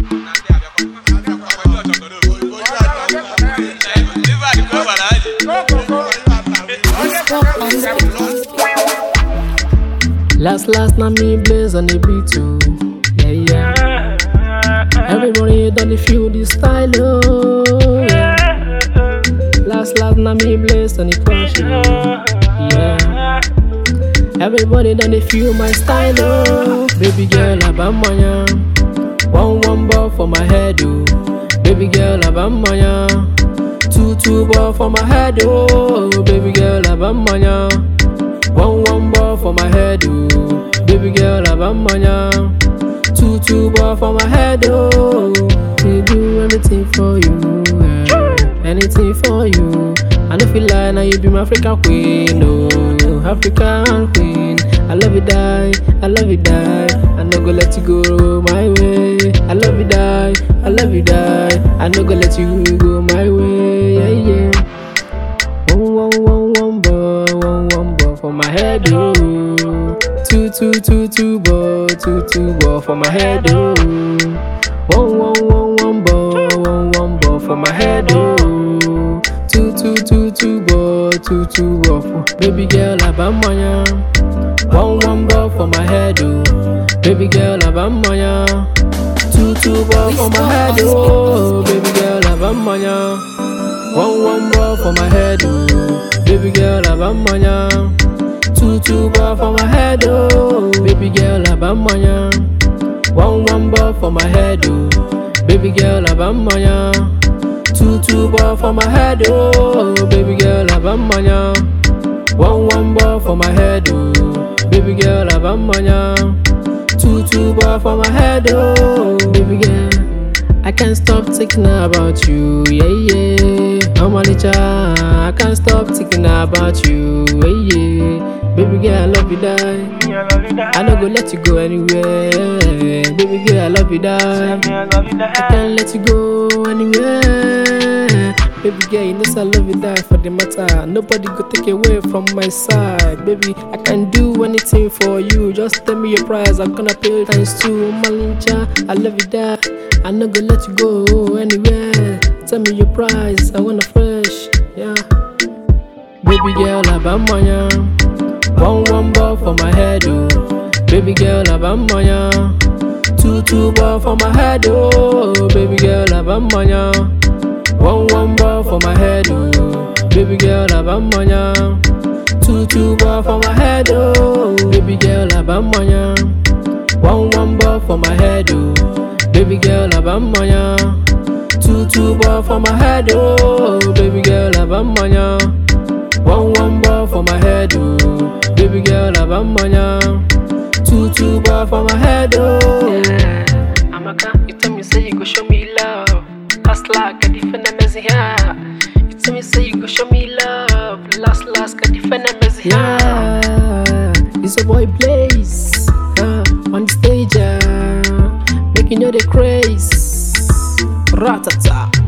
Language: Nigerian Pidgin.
Last last na me blaze on the beat too. Yeah yeah. Everybody done the feel the style oh. Yeah. Last last na me blaze on the crush oh. Yeah. Everybody done the feel my style oh. Baby girl abamanya. One one ball for my head oh. Baby girl abamanya. Two two ball for my head oh. Baby girl abamanya. One one ball for my head, oh. Baby girl, abamanya. Two two ball for my head, oh. We do anything for you, yeah. anything for you. I don't feel like now you be my African queen, oh, African queen. I love you die, I love you die. I no go let you go my way. I love you die, I love you die. I no go let you go my way, yeah yeah. One one one one ball, one one ball for my head, oh. Two two two two ball, two two ball for my head, oh. One one one one ball, one one ball for my head, oh. Two two two two ball, two two ball for baby girl abamanya. One one ball for my head, oh. Baby girl abamanya. Two two ball for my head, oh. Baby girl abamanya. One one ball for my head, oh. Baby girl, abamanya. Two two ball for my head, oh. Baby girl, abamanya. One one ball for my head, oh. Baby girl, abamanya. Two two ball for my head, oh. Baby girl, abamanya. One one ball for my head, oh. Baby girl, abamanya. Two two ball for my head, oh. Baby girl. I can't stop thinking about you, yeah, yeah. I'm a licha, I can't stop thinking about you, yeah, yeah. Baby girl, I love you, die. I don't go let you go anywhere. Baby girl, I love you, die. I can't let you go anywhere. Baby girl, you know say I love you, die for the matter. Nobody go take away from my side. Baby, I can do anything for you. Just tell me your price, I'm gonna pay times two. Malincha, I love you, die. I no go let you go anywhere. Tell me your price, I wanna fresh, yeah. Baby girl, abamanya. One one ball for my head, oh. Baby girl, abamanya. Two two ball for my head, oh. Baby girl, abamanya. One one ball for my head, oh. Baby girl, abamanya. Two two ball for my head, oh. Baby girl, abamanya. One one ball for my head, oh. Baby girl, abamanya. Two two ball for my head, oh. Baby girl, abamanya. One one ball for my head, oh. Baby girl, abamanya. Two two ball for my head, oh. Amaka, you tell me say you go show me love. Last like a different messy here. You tell me say you go show me love. Last last a different messy Yeah, it's a boy Blaze uh, on the stage. Uh, making you the craze. Ratata.